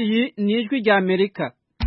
iyi ni ijwi rya amerika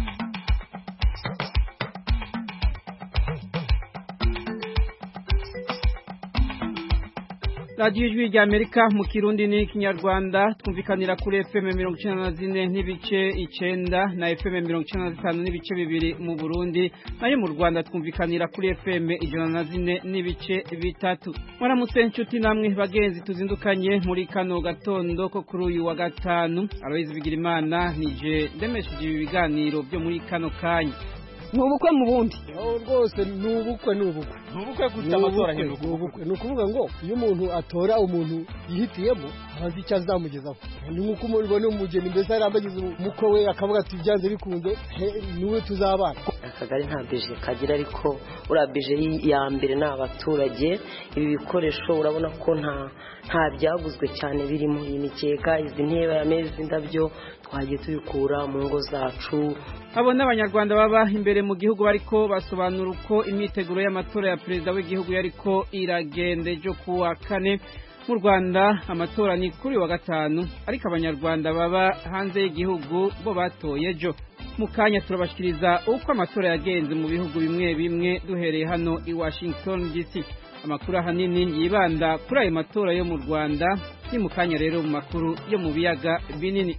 radiyo ijwi rya amerika mu kirundi n'ikinyarwanda twumvikanira kuri fm mirongo icyenda na zine n'ibice icyenda na fm mirongo icyenda na zitanu n'ibice bibiri mu burundi nayo mu rwanda twumvikanira kuri fm ijana na zine n'ibice bitatu mwaramutse inshuti namwe bagenzi tuzindukanye muri kano gatondo ko kuri uyu wa gatanu aloyizi bigirimana nije ndemesheje ibi biganiro byo muri kano kanya ni ubukwe mu bundi rwose ni ubukwe ni ubukwe ni ubukwe gusa amatora ahinduka ubukwe ni ukuvuga ngo iyo umuntu atora umuntu yihitiyemo ntazi icyo azamugezaho ni nk'uko umubona umugeni mbese yari amagize umukwe we akavuga ati byanze bikunze niwe tuzabana akagari nta bije kagira ariko uriya bije ya mbere ni abaturage ibi bikoresho urabona ko nta nta byaguzwe cyane birimo iyi mikeka izi ntebe ameza indabyo twagiye tubikura mu ngo zacu abo n'abanyarwanda baba imbere mu gihugu bariko basobanura uko imyiteguro y'amatora ya perezida w'igihugu yariko iragenda ejo ku wa kane mu rwanda amatora ni kuri wa gatanu ariko abanyarwanda baba hanze y'igihugu bo batoye ejo mu kanya turabashikiriza uko amatora yagenze mu bihugu bimwe bimwe duhereye hano i washington dc amakuru ahanini yibanda kuri ayo matora yo mu rwanda ni mu kanya rero mu makuru yo mu biyaga binini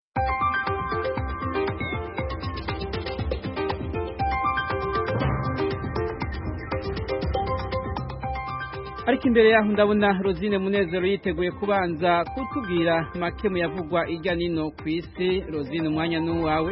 ariko imbere yaho ndabona rosine munezero yiteguye kubanza kutubwira make mu yavugwa ijya nino ku isi rosine umwanya n'uwawe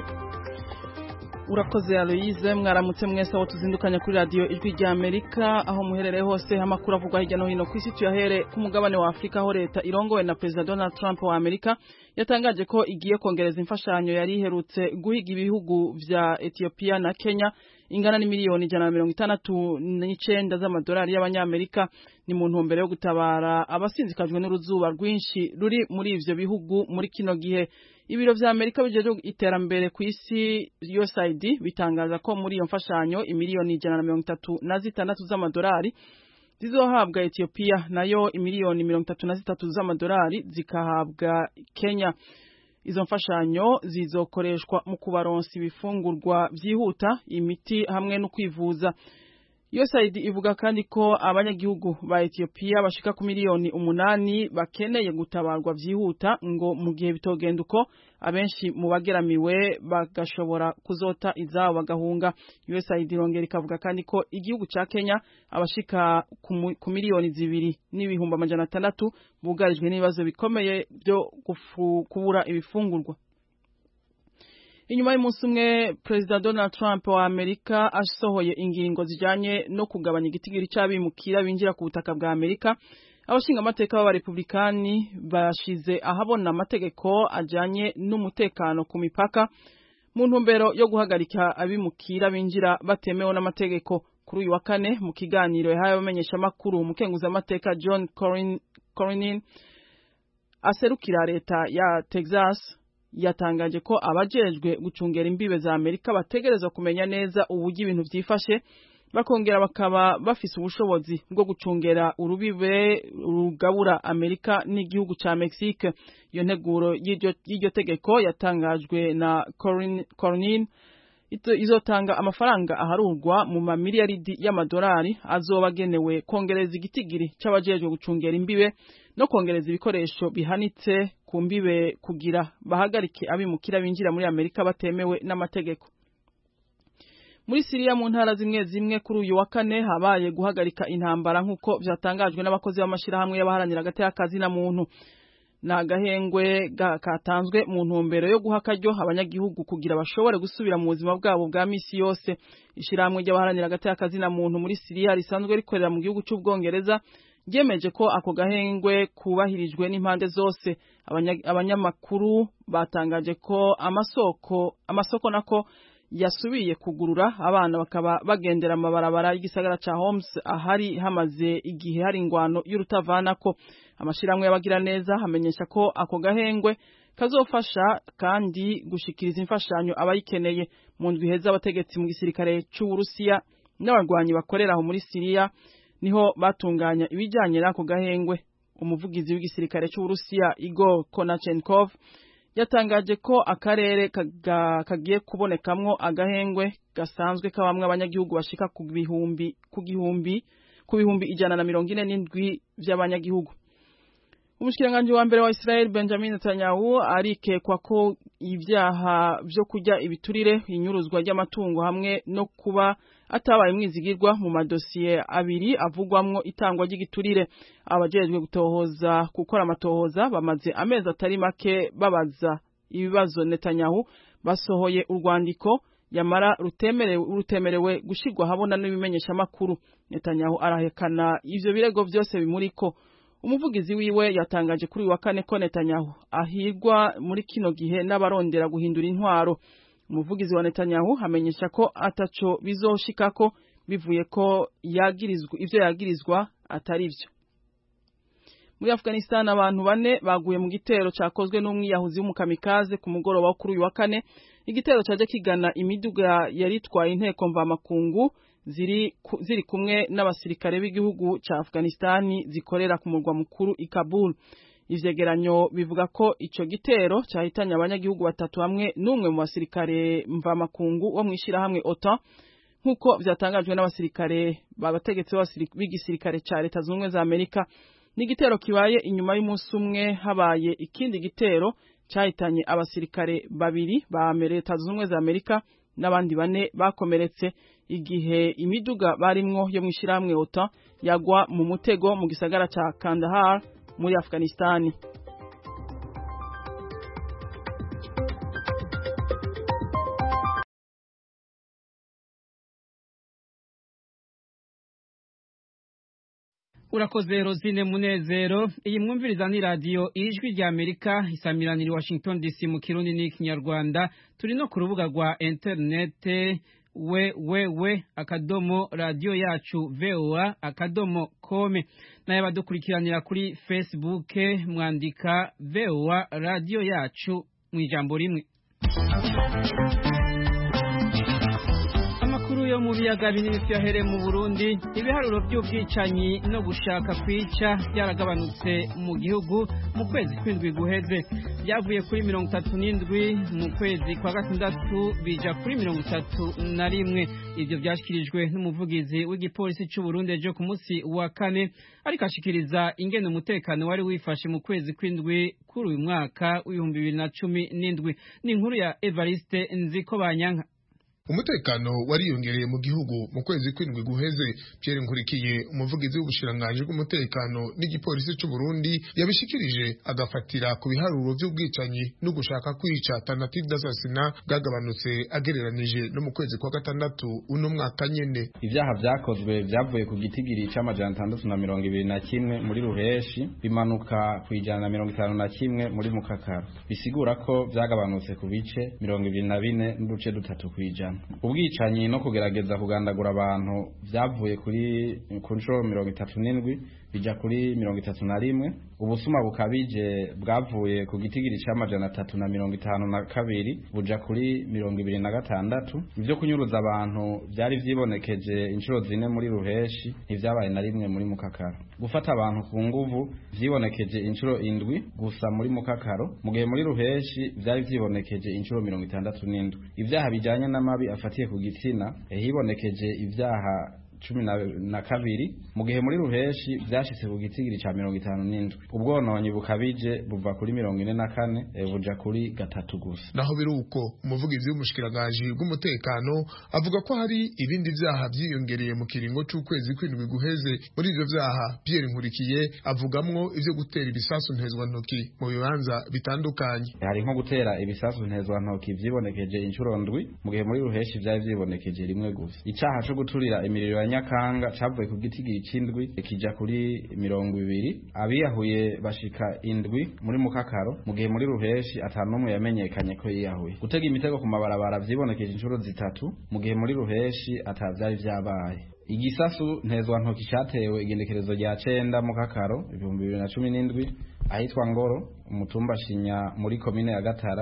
urakoze aloyize mwaramutse mwese aho tuzindukanya kuri radiyo ijwi rya amerika aho muherereye hose amakuru avugwa hirya no hino ku isi tuyahere ku mugabane wa afurika aho leta irongowe na perezida donald trump wa amerika yatangaje ko igiye kongereza imfashanyo yari iherutse guhiga ibihugu vya etiyopiya na kenya ingana n'imiliyoni ijana na mirongo itandatu n'icenda z'amadolari y'abanyamerika ni mu ntumbero yo gutabara abasinzikajwe n'uruzuba rwinshi ruri muri ivyo bihugu muri kino gihe ibiro vya amerika bijejwe iterambere ku isi usaid bitangaza ko muri iyo mfashanyo imiliyoni ijana na mirongo itatu na zitandatu z'amadolari zizohabwa etiyopiya nayo imiliyoni mirongo itatu na zitatu z'amadolari zikahabwa kenya izo mfashanyo zizokoreshwa mu kubaronsa ibifungurwa byihuta imiti hamwe no kwivuza USAID ivuga kandi ko abanyagihugu ba Ethiopia bashika ku miliyoni umunani bakeneye gutabarwa byihuta ngo mu gihe bitogenda uko abenshi mu bageramiwe bagashobora kuzota izabo bagahunga USAID irongera ikavuga kandi ko igihugu ca Kenya abashika ku miliyoni zibiri n'ibihumbi amajana atandatu bugarijwe n'ibibazo bikomeye byo kubura ibifungurwa inyuma y'umunsi umwe perezida donald trump wa amerika asohoye ingingo zijanye no kugabanya igitigiri c'abimukira binjira ku butaka bwa amerika abashinga amateka b'abarepublikani bashize ahabona amategeko ajanye n'umutekano ku mipaka mu ntumbero yo guhagarika abimukira binjira batemewe n'amategeko kuri uyu wa kane mu kiganiro yahaye abamenyeshamakuru umukenguzamateka john cornyn aserukira leta ya texas yatangaje ko abajejwe gucungera imbibe za Amerika bategerezwa kumenya neza uburyo ibintu vyifashe bakongera bakaba bafise ubushobozi bwo gucungera urubibe rugabura Amerika n'igihugu ca Mexique iyo nteguro y'iryo tegeko yatangajwe na Cornyn izotanga amafaranga aharurwa mu mamiliyaridi y'amadolari azoba agenewe kongereza igitigiri c'abajejwe gucungera imbibe no kongereza ibikoresho bihanitse ku mbibe kugira bahagarike abimukira binjira muri Amerika batemewe n'amategeko muri Siriya mu ntara zimwe zimwe kuri uyu wa kane habaye guhagarika intambara nk'uko vyatangajwe n'abakozi b'amashirahamwe y'abaharanira agateka kazi na muntu na agahengwe katanzwe mu ntumbero yo guha akaryo abanyagihugu kugira bashobore gusubira mu buzima bwabo bwa misi yose ishirahamwe ry'abaharanira agateka kazi na muntu muri Siriya risanzwe rikorera mu gihugu c'ubwongereza ryemeje ko ako gahengwe kubahirijwe n'impande zose abanyamakuru batangaje ko amasoko amasoko nako yasubiye kugurura abana bakaba bagendera amabarabara y'igisagara ca Homs ahari hamaze igihe hari ingwano y'urutavanako amashirahamwe y'abagira neza hamenyesha ko ako gahengwe kazofasha kandi gushikiriza imfashanyo abayikeneye mu ndwi heza abategetsi mu gisirikare c'Uburusiya n'abarwanyi bakorera aho muri Siriya niho batunganya ibijanye n'ako gahengwe umuvugizi w'igisirikare c'Uburusiya Igor Konachenkov yatangaje ko akarere kagiye kubonekamwo agahengwe gasanzwe kabamwe abanyagihugu bashika ku bihumbi ku gihumbi ku bihumbi ijana na mirongo ine n'indwi vy'abanyagihugu umushikiranganji wa mbere wa Israel Benjamin Netanyahu arikekwa ko ibyaha vyo kurya ibiturire inyuruzwa ry'amatungo hamwe no kuba atabaye mwizigirwa mu madosiye abiri avugwamwo itangwa ry'igiturire abajejwe gutohoza gukora amatohoza bamaze amezi atari make babaza ibibazo Netanyahu basohoye urwandiko yamara rutemerewe rutemerewe gushirwa habona n'ibimenyesha makuru Netanyahu arahekana ivyo birego vyose bimuriko umuvugizi wiwe yatangaje kuri wa kane ko Netanyahu ahirwa muri kino gihe n'abarondera guhindura intwaro umuvugizi wa Netanyahu amenyesha ko ataco bizoshikako bivuye ko yagirizwa ivyo yagirizwa atari vyo muri Afghanistan abantu bane baguye mu gitero cakozwe n'umwiyahuzi w'umukamikaze ku mugoroba wo kuri uyu wa kane igitero caje kigana imiduga yaritwaye inteko mvamakungu ziri ku, ziri kumwe n'abasirikare b'igihugu ca Afghanistan zikorera ku murwa mukuru i Kabul ivyegeranyo bivuga ko ico gitero cahitanye abanyagihugu batatu hamwe n'umwe mu basirikare mvamakungu wo mwishirahamwe OTAN nk'uko vyatangajwe n'abasirikare babategetsi b'igisirikare ca leta zunze za Amerika n'igitero kibaye inyuma y'umunsi umwe habaye ikindi gitero cahitanye abasirikare babiri ba leta zunze za Amerika n'abandi bane bakomeretse igihe imiduga barimwo yo mwishirahamwe OTAN yagwa mu mutego mu gisagara ca Kandahar muri Afghanistan urakoze Rosine Munezero iyi mwumviriza ni radio ijwi rya Amerika isamiranira Washington DC mu Kirundi n'ikinyarwanda turi no ku rubuga rwa internet we we we akadomo radio yacu voa akadomo kome naye badukurikiranira kuri Facebook mwandika voa radio yacu mu ijambo rimwe amakuru yo mu biyaga binini vyahere mu Burundi ibiharuro by'ubwicanyi no gushaka kwica byaragabanutse mu gihugu mu kwezi kwindwi guheze byavuye kuri mirongo itatu n'indwi mu kwezi kwa gatandatu bija kuri mirongo itatu na rimwe ivyo vyashikirijwe n'umuvugizi w'igipolisi c'u Burundi ejo ku munsi wa kane ariko ashikiriza ingene umutekano wari wifashe mu kwezi kwindwi kuri uyu mwaka w'ibihumbi bibiri na cumi n'indwi ni inkuru ya Evariste Nziko Banyanka umutekano wariyongereye mu gihugu mu kwezi kwindwi guheze Pierre Nkurikiye umuvugizi w'ubushiranganji bw'umutekano n'igipolisi c'u Burundi yabishikirije agafatira ku biharuro vy'ubwicanyi no gushaka kwica tentative d'assassinat bwagabanutse agereranije no mu kwezi kwa gatandatu uno mwaka nyene ivyaha vyakozwe vyavuye ku gitigiri c'amajana atandatu na mirongo ibiri na kimwe muri ruheshi bimanuka ku ijana na mirongo itanu na kimwe muri mukakaro bisigura ko vyagabanutse ku bice mirongo ibiri na bine n'uduce dutatu kw'ijana ubwicanyi no kugerageza kugandagura abantu vyavuye kuri ku nshuro mirongo itatu n'indwi bija kuri mirongo itatu na rimwe ubusuma bukabije bwavuye ku gitigiri c'amajana atatu na mirongo itanu na kabiri buja kuri mirongo ibiri na gatandatu ivyo kunyuruza abantu vyari vyibonekeje inshuro zine muri ruheshi ntivyabaye na rimwe muri mukakaro gufata abantu ku nguvu vyibonekeje inshuro indwi gusa muri mukakaro mu gihe muri ruheshi vyari vyibonekeje inshuro mirongo itandatu n'indwi ivyaha bijanye n'amabi afatiye ku gitsina hibonekeje ivyaha cumi na kabiri mu gihe muri ruheshi vyashitse ku gitigiri ca mirongo itanu n'indwi ubwononyi bukabije buva kuri mirongo ine na kane buja kuri gatatu gusa naho biri uko umuvugizi w'umushikiranganji bw'umutekano avuga ko hari ibindi vyaha vyiyongereye mu kiringo c'ukwezi kw'indwi guheze muri ivyo vyaha Pierre Nkurikiye avugamwo ivyo gutera ibisasu ntezwantoki mu bibanza bitandukanye hari nko gutera ibisasu ntezwantoki vyibonekeje inshuro ndwi mu gihe muri ruheshi vyari vyibonekeje rimwe gusa icaha co guturira imiriro ya nyakanga cavuye ku gitigiri c'indwi kija kuri mirongo ibiri abiyahuye bashika indwi muri mukakaro mu gihe muri ruheshi ata n'umwe yamenyekanye ko yiyahuye gutega imitego ku mabarabara vyibonekeje inshuro zitatu mu gihe muri ruheshi ata vyari vyabaye igisasu ntezwantoki catewe igendekerezo rya cenda mu kakaro ibihumbi bibiri na cumi n'indwi ahitwa ngoro umutumba shinya muri komine ya gatara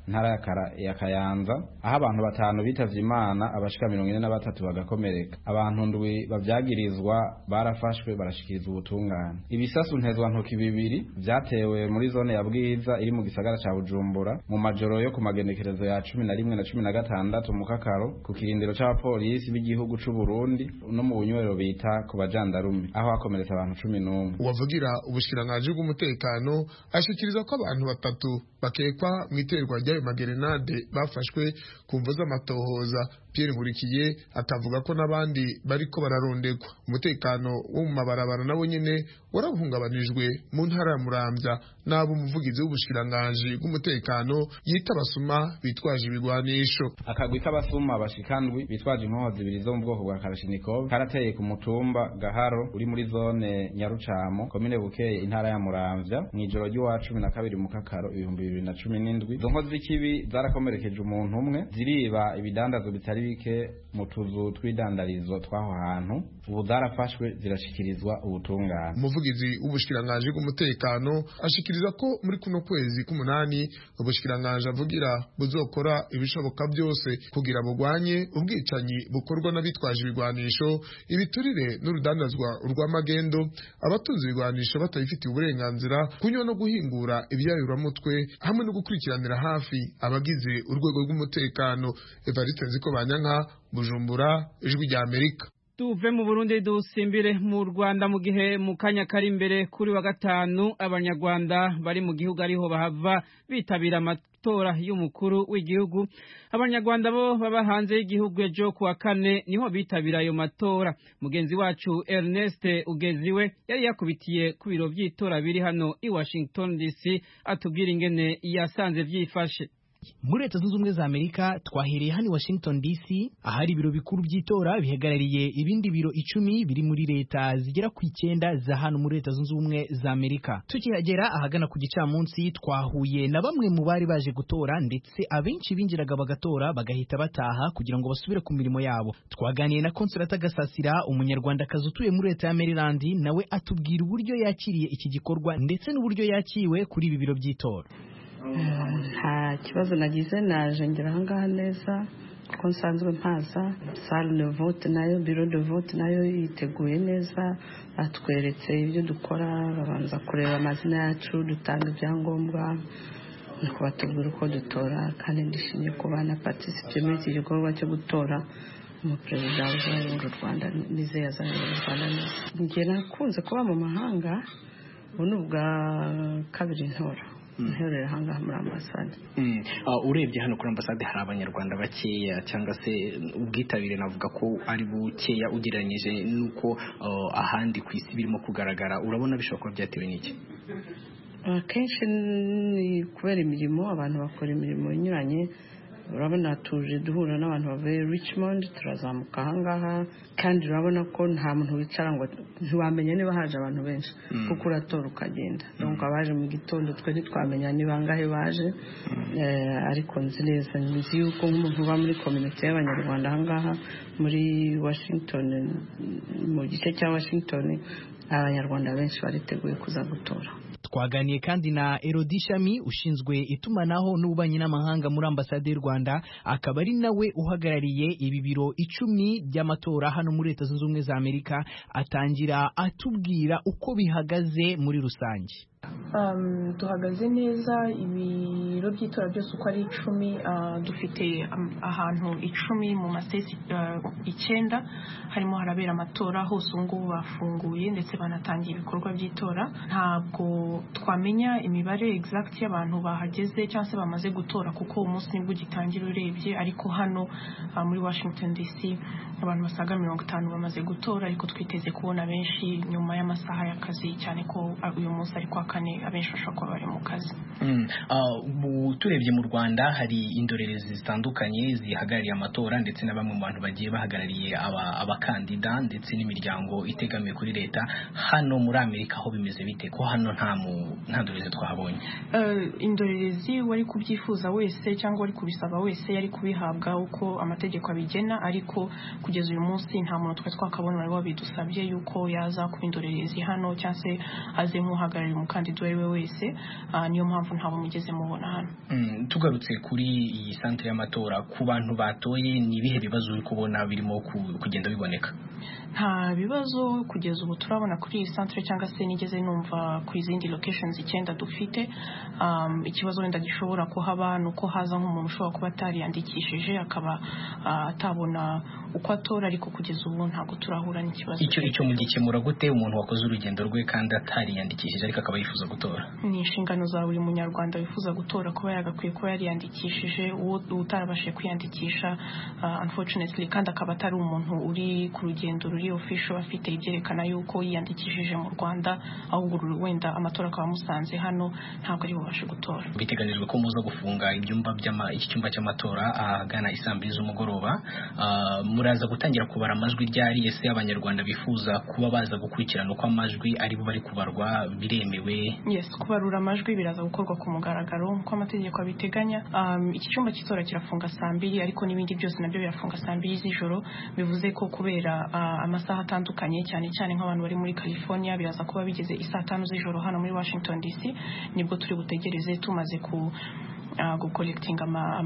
ntara ya Kara- ya kayanza aho abantu batanu bitavye imana abashika mirongo ine na batatu bagakomereka abantu ndwi bavyagirizwa barafashwe barashikirizwa ubutungane ibisasu ntezwantoki bibiri vyatewe muri zone ya bwiza iri mu gisagara ca bujumbura mu majoro yo ku magenekerezo ya cumi na rimwe na cumi na gatandatu mu kakaro ku kirindiro c'abapolisi b'igihugu c'u Burundi no mu bunywero bita ku bajandarume aho hakomeretse abantu cumi n'umwe uwavugira ubushikiranganji bw'umutekano ashikiriza ko abantu batatu bakekwa mu iterwa ry'ayo magerenade bafashwe ku mvo z'amatohoza Pierre Nkurikiye akavuga ko n'abandi bariko bararondegwa umutekano wo mu mabarabara nabo nyene warahungabanijwe mu ntara ya Muramvya n'abo umuvugizi w'ubushikiranganji bw'umutekano yita abasuma bitwaje ibigwanisho akagwi k'abasuma bashikandwi bitwaje inkoho zibiri zo mu bwoko bwa karashinikov karateye ku mutumba gaharo uri muri zone nyarucamo komine bukeye intara ya muramvya mw'ijoro ry'uwa cumi na kabiri mu kakaro ibihumbi bibiri na cumi n'indwi izo nkozi z'ikibi zarakomerekeje umuntu umwe ziriba ibidandazo bitari bike mu tuzu tw'idandarizo tw'aho hantu ubu zarafashwe zirashikirizwa ubutungane umuvugizi w'ubushikiranganji bw'umutekano ashikiriza ko muri kuno kwezi k'umunani ubushikiranganji avugira buzokora ibishoboka byose kugira bugwanye ubwicanyi bukorwa n'abitwaje ibigwanisho ibiturire n'urudandazwa rw'amagendo abatunze ibigwanisho batabifitiye uburenganzira kunywa no guhingura ibyayuramutwe hamwe no gukurikiranira hafi abagize urwego rw'umutekano evariste nziko banyanka bujumbura ijwi rya amerika tuve mu Burundi dusimbire mu Rwanda mu gihe mu kanya kari imbere kuri wa gatanu abanyarwanda bari mu gihugu ariho bahava bitabira amatora y'umukuru w'igihugu abanyarwanda bo baba hanze y'igihugu ejo ku wa kane niho bitabira ayo matora mugenzi wacu Ernest Ugeziwe yari yakubitiye ku biro by'itora biri hano i Washington DC atubwira ingene yasanze vyifashe muri leta zunze ubumwe za amerika twahereye hano i washington dc ahari ibiro bikuru by'itora bihagarariye ibindi biro icumi biri muri leta zigera ku icyenda za hano muri leta zunze ubumwe za amerika tukihagera ahagana ku gicamunsi twahuye na bamwe mu bari baje gutora ndetse abenshi binjiraga bagatora bagahita bataha kugira ngo basubire ku mirimo yabo twaganiye na konsolata gasasira umunyarwandakazi utuye muri leta ya maryland nawe atubwira uburyo yakiriye iki gikorwa ndetse n'uburyo yakiwe kuri ibi biro by'itora nta kibazo nagize naje ngera ahangaha neza kuko nsanzwe mpaza sale de vote nayo biro de vote nayo yiteguye neza batweretse ibyo dukora babanza kureba amazina yacu dutanga ibyangombwa nuko batubwira uko dutora kandi ndishimye kuba na patisite muri iki gikorwa cyo gutora umuperezida uzayobora u rwanda nizeye azayobora u rwanda neza njye nakunze kuba mu mahanga ubu ni ubwa kabiri ntora nterera ahangaha muri ambasade urebye hano kuri ambasade hari abanyarwanda bakeya cyangwa se ubwitabire navuga ko ari bukeya ugereranyije n'uko ahandi ku isi birimo kugaragara urabona bishobora kuba byatewe n'iki akenshi ni kubera imirimo abantu bakora imirimo inyuranye urabona tuje duhura n'abantu bavuye richmond turazamuka ahangaha kandi urabona ko nta muntu wicara ngo ntiwamenya niba haje abantu benshi kuko uratora ukagenda donc abaje mu gitondo twe ntitwamenya ni bangahe baje ariko nzi neza nzi yuko nk'umuntu uba muri kominote y'abanyarwanda ahangaha muri washington mu gice cya washington abanyarwanda benshi bariteguye kuza gutora twaganiye kandi na Elodie Shami ushinzwe itumanaho n'ububanyi n'amahanga muri ambasade y'u Rwanda akaba ari nawe uhagarariye ibi biro icumi by'amatora hano muri leta zunze ubumwe za Amerika atangira atubwira uko bihagaze muri rusange duhagaze neza ibiro by'itora byose uko ari icumi dufite ahantu icumi mu masitesi icyenda harimo harabera amatora hose ubu ngubu bafunguye ndetse banatangiye ibikorwa by'itora ntabwo twamenya imibare egizagiti y'abantu bahageze cyangwa se bamaze gutora kuko umunsi nibwo ugitangira urebye ariko hano muri washington dc abantu basaga mirongo itanu bamaze gutora ariko twiteze kubona benshi nyuma y'amasaha y'akazi cyane ko uyu munsi ari kwa kane abenshi bashobora kuba bari mu kazi turebye mu rwanda hari indorerezi zitandukanye zihagarariye amatora ndetse na bamwe mu bantu bagiye bahagarariye abakandida ndetse n'imiryango itegamiye kuri leta hano muri amerika aho bimeze bite ko hano nta ndorerezi twahabonye indorerezi wari kubyifuza wese cyangwa wari kubisaba wese yari kubihabwa uko amategeko abigena ariko kugeza uyu munsi nta muntu twari twakabona wari wabidusabye yuko yaza kuba indorerezi hano cyangwa se aze nk'uhagarariye umukandida uwo ari we wese niyo mpamvu ntabwo mugeze mubona hano tugarutse kuri iyi santire y'amatora ku bantu batoye ni ibihe bibazo uri kubona birimo kugenda biboneka nta bibazo kugeza ubu turabona kuri iyi santire cyangwa se nigeze numva ku izindi locations icyenda dufite ikibazo wenda gishobora kuhaba ni uko haza nk'umuntu ushobora kuba atariyandikishije akaba atabona uko atora ariko kugeza ubu ntabwo turahura n'ikibazo icyo icyo mugikemura gute umuntu wakoze urugendo rwe kandi atariyandikishije ariko akaba yifuza gutora ni inshingano za buri munyarwanda wifuza gutora kuba yagakwiye kuba yariyandikishije uwo utarabashije kwiyandikisha unfortunately kandi akaba atari umuntu uri ku rugendo ruri official afite ibyerekana yuko yiyandikishije mu Rwanda ahubwo wenda amatora akaba amusanze hano ntabwo ari bubashe gutora biteganijwe ko muza gufunga ibyumba by'ama iki cyumba cy'amatora ahagana isaa mbiri z'umugoroba muraza gutangira kubara amajwi ryari ese abanyarwanda bifuza kuba baza gukurikirana uko amajwi ari bo bari kubarwa biremewe yes kubarura amajwi biraza gukorwa ku mugaragaro nk'uko amategeko abiteganya iki cyumba cy'itora kirafunga saa mbiri ariko n'ibindi byose nabyo birafunga saa mbiri z'ijoro bivuze ko kubera amasaha atandukanye cyane cyane nk'abantu bari muri california biraza kuba bigeze isaa tanu z'ijoro hano muri washington dc nibwo turi butegereze tumaze ku gukolekitinga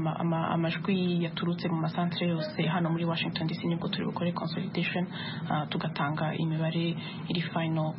amajwi yaturutse mu masantere yose hano muri washington dc nibwo turi bukore consolidation tugatanga imibare iri final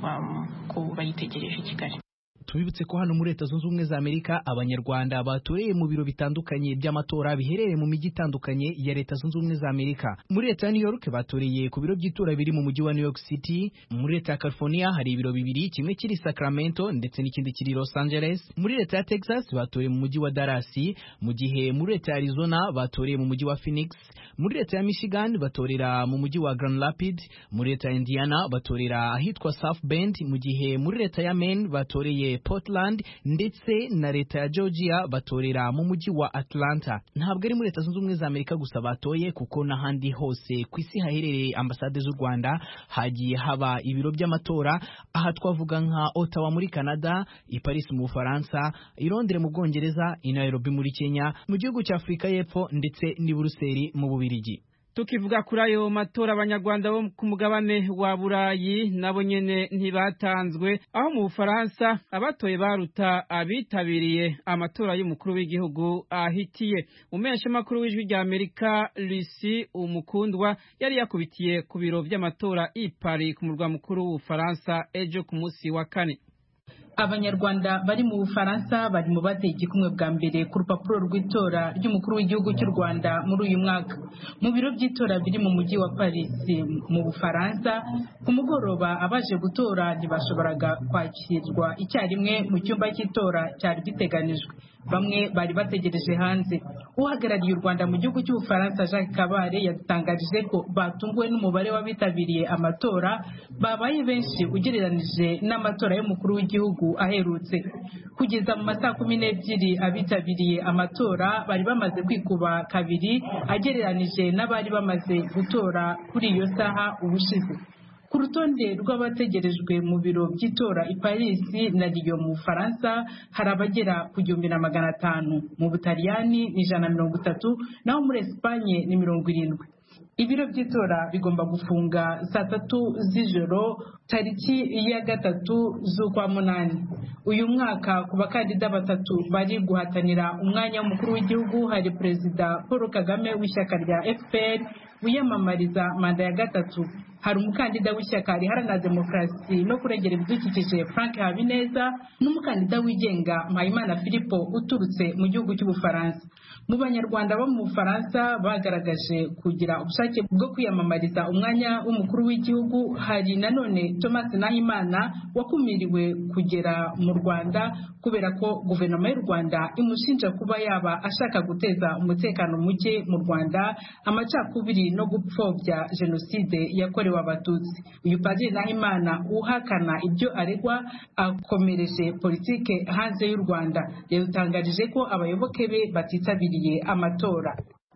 ku bayitegereje i kigali tubibutse ko hano muri leta zunze ubumwe za amerika abanyarwanda batoreye mu biro bitandukanye by'amatora biherereye mu mijyi itandukanye ya leta zunze ubumwe za amerika muri leta ya new york batoreye ku biro by'itora biri mu mujyi wa new york city muri leta ya california hari ibiro bibiri kimwe kiri sacramento ndetse n'ikindi kiri los angeles muri leta ya texas batoreye mu mujyi wa dallas mu gihe muri leta ya arizona batoreye mu mujyi wa phoenix muri leta ya michigan batorera mu mujyi wa grand rapid muri leta ya indiana batorera ahitwa south bend mu gihe muri leta ya maine batoreye Portland ndetse na leta ya Georgia batorera mu mujyi wa Atlanta ntabwo ari muri leta zunze ubumwe za Amerika gusa batoye kuko n'ahandi hose ku isi haherereye ambasade z'u Rwanda hagiye haba ibiro by'amatora aha twavuga nka Ottawa muri Canada i Paris mu Bufaransa i Londres mu Bwongereza i Nairobi muri Kenya mu gihugu cya Afurika y'Epfo ndetse n'i Buruseli mu Bubiligi tukivuga kuri ayo matora abanyarwanda bo ku mugabane wa burayi nabo nyene ntibatanzwe aho mu bufaransa abatoye baruta abitabiriye amatora y'umukuru w'igihugu ahitiye umeshamakuru w'ijwi rya amerika lucy umukundwa yari yakubitiye ku biro vy'amatora i paris ku murwa mukuru w'ubufaransa ejo ku munsi wa kane abanyarwanda bari mu bufaransa bari mu bateye igikumwe bwa mbere ku rupapuro rw'itora ry'umukuru w'igihugu cy'u rwanda muri uyu mwaka mu biro by'itora biri mu mujyi wa paris mu bufaransa ku mugoroba abaje gutora ntibashoboraga kwakirwa icyarimwe mu cyumba cy'itora cyari giteganijwe bamwe bari bategereje hanze uhagarariye u rwanda mu gihugu cy'ubufaransa jacques kabare yadutangarije ko batunguwe n'umubare w'abitabiriye amatora babaye benshi ugereranije n'amatora y'umukuru w'igihugu aherutse kugeza mu masaha kumi n'ebyiri abitabiriye amatora bari bamaze kwikuba kabiri agereranije n'abari bamaze gutora kuri iyo saha ubushize ku rutonde rw'abategerejwe mu biro by'itora i Paris na Lyon mu Bufaransa hari abagera ku gihumbi na magana atanu mu Butaliyani ni ijana na mirongo itatu naho muri Esipanye ni mirongo irindwi ibiro by'itora bigomba gufunga saa tatu z'ijoro tariki ya gatatu z'ukwa munani uyu mwaka ku bakandida batatu bari guhatanira umwanya w'umukuru w'igihugu hari perezida paul kagame w'ishyaka rya fpr wiyamamariza manda ya gatatu hari umukandida w'ishyaka riharanira demokarasi no kurengera ibidukikije frank habineza n'umukandida wigenga mpayimana filipo uturutse mu gihugu cy'ubufaransa mu banyarwanda bo mu bufaransa bagaragaje kugira ubushake bwo kwiyamamariza umwanya w'umukuru w'igihugu hari nanone thomas nahimana wakumiriwe kugera mu rwanda kubera ko guverinoma y'u rwanda imushinja kuba yaba ashaka guteza umutekano muke mu rwanda amacakubiri no gupfobya jenoside yakorewe abatutsi uyu padiri nahimana uhakana ibyo aregwa akomereje politike hanze y'u rwanda yadutangarije ko abayoboke be batitabiriye amatora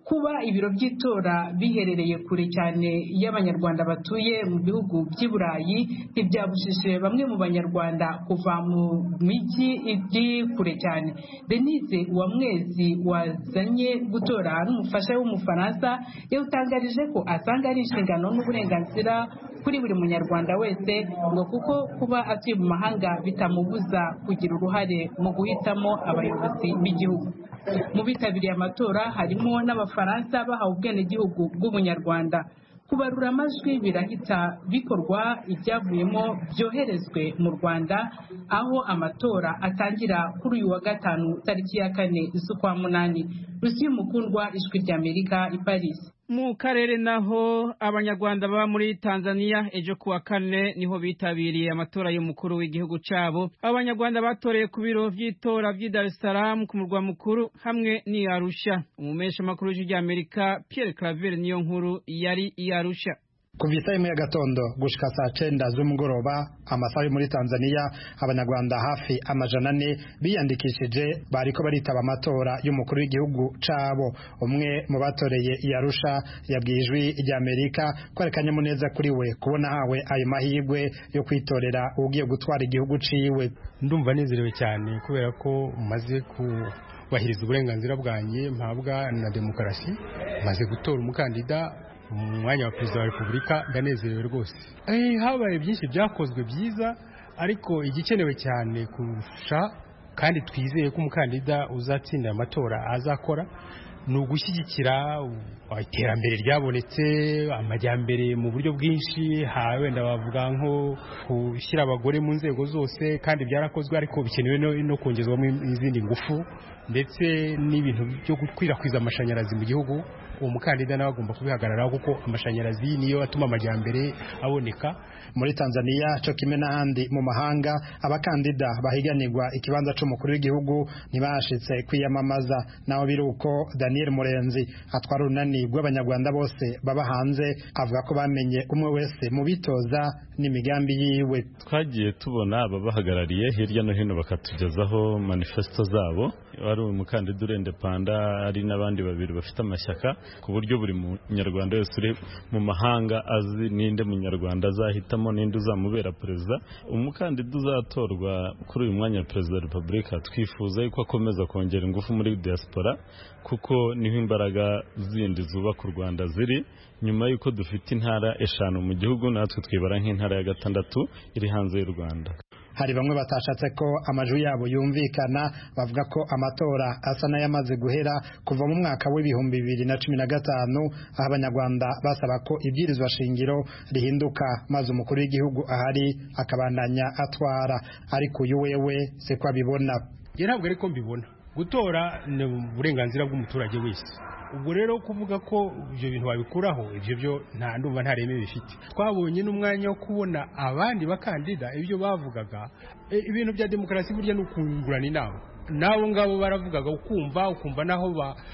kuba ibiro by'itora biherereye kure cyane y'abanyarwanda batuye mu bihugu by'i burayi ntibyabujije bamwe mu banyarwanda kuva mu mijyi iri kure cyane denise uwamwezi wazanye gutora n'umufasha w'umufaransa yawutangarije ko asanga ari inshingano n'uburenganzira kuri buri munyarwanda wese ngo kuko kuba atuye mu mahanga bitamubuza kugira uruhare mu guhitamo abayobozi b'igihugu mu bitabiriye amatora harimo n'abafaransa bahawe ubwenegihugu bw'ubunyarwanda kubarura amajwi birahita bikorwa ibyavuyemo byoherezwe mu rwanda aho amatora atangira kuri uyu wa gatanu tariki ya kane z'ukwa munani rusiyo mukundwa ijwi ry'amerika i paris mu karere naho abanyarwanda baba muri tanzania ejo kuwa kane niho bitabiriye amatora y'umukuru w'igihugu cyabo abanyarwanda batoreye ku biro by'itora by'i dar es salaam ku murwa mukuru hamwe n'i arusha umumesha makuru w'ijwi ry'amerika pierre claver niyo nkuru yari i arusha kuva isaha imwe y'agatondo gushika saa cenda z'umugoroba amasaha yo muri tanzania abanyarwanda hafi amajana ane biyandikishije bariko baritaba amatora y'umukuru w'igihugu cabo umwe mu batoreye i arusha yabwiye ijwi ry'amerika ko ari akanyamuneza kuri we kubona hawe ayo mahirwe yo kwitorera ugiye gutwara igihugu ciwe ndumva nezerewe cyane kubera ko maze ku kubahiriza uburenganzira bwanjye mpabwa na demokarasi maze gutora umukandida mu mwanya wa perezida wa repubulika ndanezerewe rwose habaye byinshi byakozwe byiza ariko igikenewe cyane kurusha kandi twizeye ko umukandida uzatsinda amatora azakora ni ugushyigikira iterambere ryabonetse amajyambere mu buryo bwinshi wenda bavuga nko gushyira abagore mu nzego zose kandi byarakozwe ariko bikenewe no kongezwamo izindi ngufu ndetse n'ibintu byo gukwirakwiza amashanyarazi mu gihugu uwo mukandida nawe agomba kubihagararaho kuko amashanyarazi niyo atuma amajyambere aboneka muri Tanzania cyo kimwe n'ahandi mu mahanga abakandida bahiganirwa ikibanza c'umukuru w'igihugu ntibashitse kwiyamamaza naho biri uko Daniel Murenzi atwara urunani rw'abanyarwanda bose baba hanze avuga ko bamenye umwe wese mu bitoza n'imigambi yiwe twagiye tubona ababahagarariye hirya no hino bakatugezaho manifesto zabo wari umukandida urende panda ari n'abandi babiri bafite amashyaka ku buryo buri munyarwanda wese uri mu mahanga azi ninde munyarwanda azahitamo ninde uzamubera perezida umukandida uzatorwa kuri uyu mwanya wa perezida wa repubulika twifuza yuko akomeza kongera ingufu muri diaspora kuko niho imbaraga zindi zubaka u rwanda ziri nyuma y'uko dufite intara eshanu mu gihugu natwe twibara nk'intara ya gatandatu iri hanze y'u rwanda hari bamwe batashatse ko amajwi yabo yumvikana bavuga ko amatora asa n'ayamaze guhera kuva mu mwaka w'ibihumbi bibiri na cumi na gatanu aho abanyarwanda basaba ko ibwirizwa shingiro rihinduka maze umukuru w'igihugu ahari akabandanya atwara ariko uyu wewe siko abibona njye ntabwo ariko mbibona gutora ni uburenganzira bw'umuturage wese ubwo rero kuvuga ko ibyo bintu wabikuraho ibyo byo nta ndumva nta reme bifite twabonye n'umwanya wo kubona abandi bakandida ibyo bavugaga ibintu bya demokarasi burya ni ukungurana inama n'abo ngabo baravugaga ukumva ukumva naho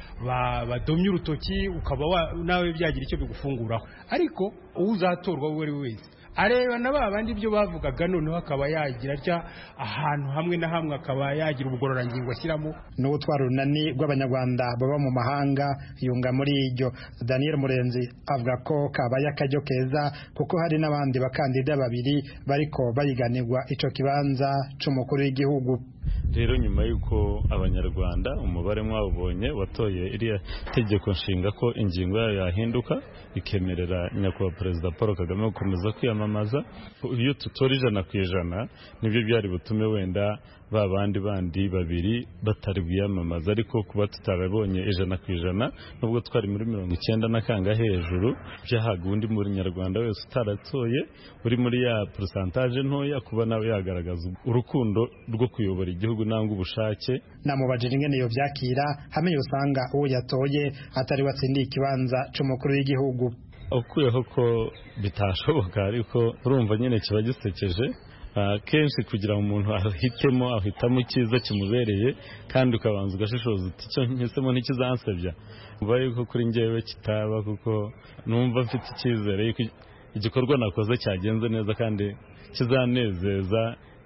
badomye urutoki ukaba nawe byagira icyo bigufunguraho ariko uzatorwa uwo ari we wese areba na ba bandi ibyo bavugaga noneho akaba yagira atya ahantu hamwe na hamwe akaba yagira ubugororangingo ashyiramo n'ubutwara urunani rw'abanyarwanda baba mu mahanga yunga muri iryo daniel murenzi avuga ko kabaye akaryo keza kuko hari n'abandi bakandida babiri bariko bayiganirwa ico kibanza c'umukuru w'igihugu rero nyuma y'uko abanyarwanda umubare mwawubonye watoye iriya tegeko nshinga ko ingingo yayo yahinduka ikemerera nyakubahwa perezida paul kagame gukomeza kwiyamamaza iyo tutora ijana ku ijana nibyo byari butume wenda ba bandi bandi babiri batari bwiyamamaza ariko kuba tutarabonye ijana ku ijana nubwo twari muri mirongo icyenda na kanga hejuru byahaga undi munyarwanda wese utaratoye uri muri ya porosantaje ntoya kuba nawe yagaragaza urukundo rwo kuyobora igihugu nangwa ubushake namubajije ingene iyo byakira hamwe usanga uwo yatoye atari watsindiye ikibanza c'umukuru w'igihugu ukuyeho ko bitashoboka ariko urumva nyine kiba gisekeje kenshi kugira ngo umuntu ahitemo ahitamo icyiza kimubereye kandi ukabanza ugashishoza uti icyo nhisemo ntikizansebya mva yuko kuri ngewe kitaba kuko numva mfite icyizere yuko igikorwa nakoze cyagenze neza kandi kizanezeza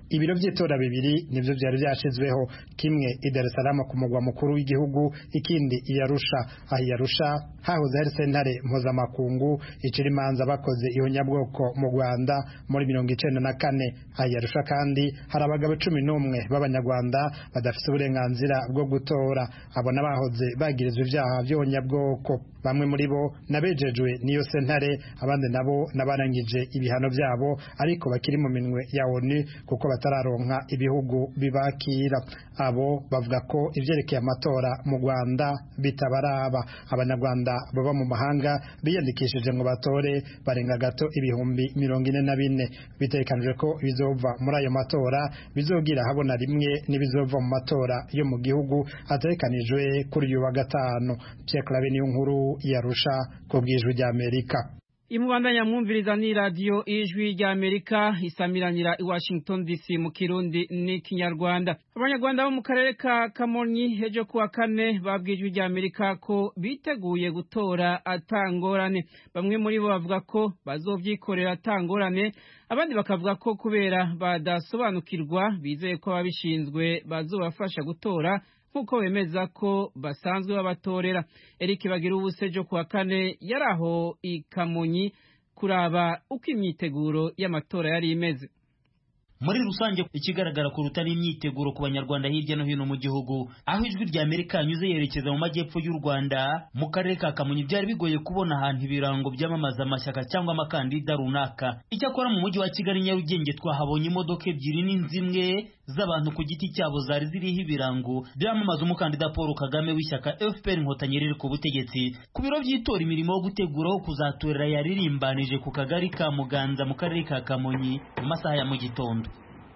ibiro by'itora bibiri nibyo byari byashizweho kimwe i Dar es Salaam ku mugwa mukuru w'igihugu ikindi i Arusha aho i Arusha hahoze hari sentare mpuzamakungu icira imanza bakoze ihonyabwoko mu Rwanda muri mirongo icenda na kane aho i Arusha kandi hari abagabo cumi n'umwe b'abanyarwanda badafite uburenganzira bwo gutora abo n'abahoze bagirizwa ibyaha by'ihonyabwoko bamwe muri bo nabejejwe n'iyo sentare abandi nabo nabarangije ibihano byabo ariko bakiri mu minwe ya ONU kuko batararonka ibihugu bibakira abo bavuga ko ivyerekeye amatora mu Rwanda bitabaraba abanyarwanda baba mu mahanga biyandikishije ngo batore barenga gato ibihumbi mirongo ine na bine bitekanijwe ko bizova muri ayo matora bizogira habona rimwe n'ibizova mu matora yo mu gihugu ategekanijwe kuri uyu wa gatanu Pierre Claver niyo nkuru yarusha ku bwijwi rya Amerika imubandanya mwumviriza ni radiyo ijwi rya amerika isamiranira i washington dc mu kirundi n'ikinyarwanda abanyarwanda bo mu karere ka kamonyi ejo kuwa kane babwiye ijwi rya amerika ko biteguye gutora atangorane bamwe muri bo bavuga ko bazovyikorera atangorane abandi bakavuga ko kubera badasobanukirwa bizeye ko ababishinzwe bazobafasha gutora nk'uko bemeza ko basanzwe babatorera Eric bagira ubusejo kuwa kane yari aho i Kamonyi kuraba uko imyiteguro y'amatora yari imeze muri rusange ikigaragara kuruta n'imyiteguro ku banyarwanda hirya no hino mu gihugu aho ijwi rya amerika yanyuze yerekeza mu majyepfo y'u rwanda mu karere ka kamonyi byari bigoye kubona ahantu ibirango byamamaza amashyaka cyangwa amakandida runaka icyakora mu mujyi wa kigali nyarugenge twahabonye imodoka ebyiri n'inzimwe z'abantu ku giti cyabo zari ziriho ibirango byamamaza umukandida paul kagame w'ishyaka fpr inkotanyi riri ku butegetsi ku biro by'itora imirimo yo gutegura aho kuzatorera yaririmbanije ku kagari ka muganza mu karere ka kamonyi mu masaha ya mu gitondo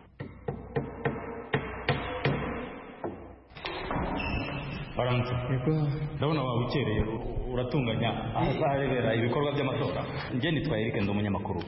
baramutse ndabona waba ukereye uratunganya ahazarebera ibikorwa by'amatora njye nitwaye Eric ndi umunyamakuru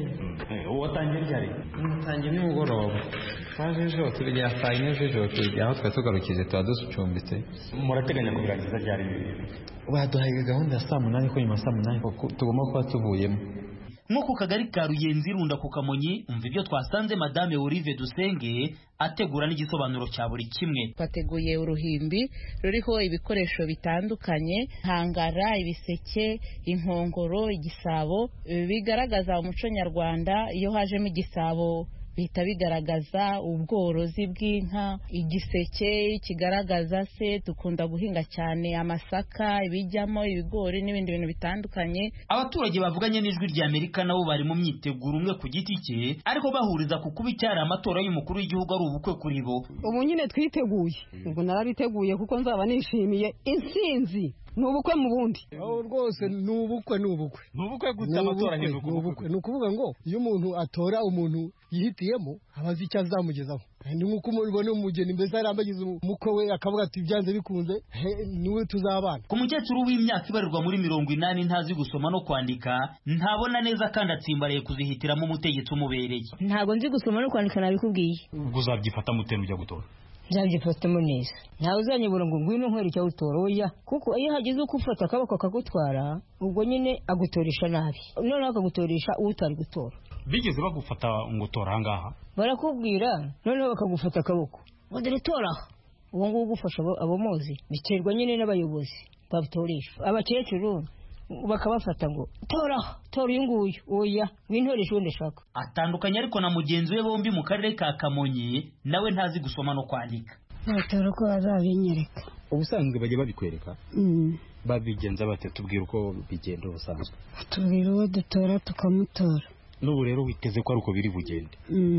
uwo watangiye ryari natangiye nimugoroba twaje ejo tugera saa yine z'ijoro tugera aho twari tugarukije tuba ducumbitse murateganya kubirangiza ryari baduhaye gahunda ya saa munani ko nyuma ya saa munani tugomba kuba tuvuyemo nko ku kagari ka ruyenzi runda ku kamonyi umva ibyo twasanze madame Olive Dusenge ategura n'igisobanuro cya buri kimwe twateguye uruhimbi ruriho ibikoresho bitandukanye hangara ibiseke inkongoro igisabo bigaragaza umuco nyarwanda iyo hajemo igisabo bihita bigaragaza ubworozi bw'inka igiseke kigaragaza se dukunda guhinga cyane amasaka ibijyamo ibigori n'ibindi bintu bitandukanye abaturage bavuganye n'ijwi rya amerika nabo bari mu myiteguro umwe ku giti cye ariko bahuriza ku kuba icyari amatora y'umukuru w'igihugu ari ubukwe kuri bo ubu nyine twiteguye ubwo narabiteguye kuko nzaba nishimiye intsinzi ni ubukwe mu bundi rwose ni ubukwe ni ubukwe ni ubukwe gusa amatora ahinduka ubukwe ni ukuvuga ngo iyo umuntu atora umuntu yihitiyemo aba azi icyo azamugezaho ni nk'uko umubona umugeni mbese yari ambagize umukwe we akavuga ati byanze bikunze niwe tuzabana ku mukecuru w'imyaka ibarirwa muri mirongo inani ntazi gusoma no kwandika ntabona neza kandi atsimbaraye kuzihitiramo umutegetsi umubereye ntabwo nzi gusoma no kwandika nabikubwiye ubwo uzabyifata mutenu ujya gutora nzabyifatamo neza ntawe uzanyibura ngo ngwino nkwere icyo utora oya kuko iyo hagize uko ufata akaboko akagutwara ubwo nyine agutoresha nabi noneho akagutoresha uwo utari gutora bigeze bagufata ngo utora ahangaha barakubwira noneho bakagufata akaboko ngo dore tora aha uwo nguwo ugufasha abo muzi biterwa nyine n'abayobozi babutoresha abakecuru bakabafata ngo tora tora uyu nguyu oya wintoresha uwo ndashaka atandukanye ariko na mugenzi we bombi mu karere ka kamonyi nawe ntazi gusoma no kwandika batora uko bazabinyereka ubusanzwe bajya babikwereka babigenza bate tubwira uko bigenda ubusanzwe tubwira uwo dutora tukamutora n'ubu rero witeze ko ari uko biri bugende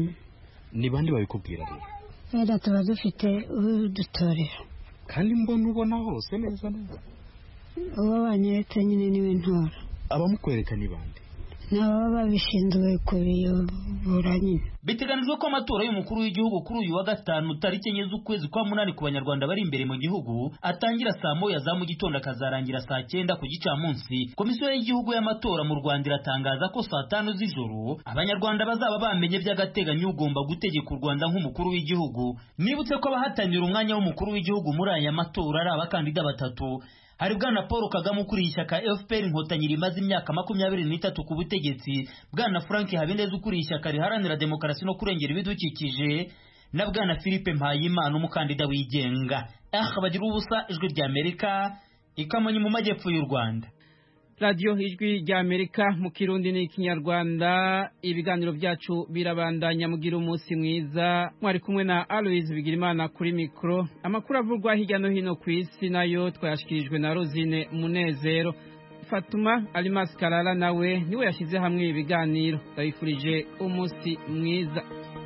ni bande babikubwira rero wenda tuba dufite udutorera kandi mbona ubona hose neza neza uwo banyeretse nyine niwe ntora abamukwereka ni bande ni ababa babishinzwe kubiyobora nyine biteganijwe ko amatora y'umukuru w'igihugu kuri uyu wa gatanu tariki enye z'ukwezi kwa munani ku banyarwanda bari imbere mu gihugu atangira saa moya za mu gitondo akazarangira saa cyenda ku gicamunsi komisiyo y'igihugu y'amatora mu rwanda iratangaza ko saa tanu z'ijoro abanyarwanda bazaba bamenye by'agateganyo ugomba gutegeka u rwanda nk'umukuru w'igihugu nibutse ko abahatanira umwanya w'umukuru w'igihugu muri aya matora ari abakandida batatu hari bwana paul kagame ukuriye ishyaka fpr inkotanyi rimaze imyaka makumyabiri n'itatu ku butegetsi bwana frank habineza ukuriye ishyaka riharanira demokarasi no kurengera ibidukikije na bwana philippe mpayimana umukandida wigenga aha bagira ubusa ijwi rya amerika ikamonyi mu majyepfo y'u rwanda radiyo ijwi rya amerika mu kirundi n'ikinyarwanda ibiganiro byacu birabandanya mugira umunsi mwiza mwari kumwe na aloise bigirimana kuri mikoro amakuru avugwa hirya no hino ku isi nayo twayashyikirijwe na rosine munezero fatuma arimasi karara nawe niwe yashyize hamwe ibi biganiro ndabifurije umunsi mwiza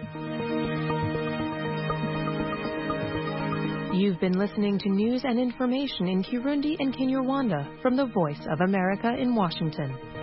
You've been listening to news and information in Kirundi and Kinyarwanda from the Voice of America in Washington.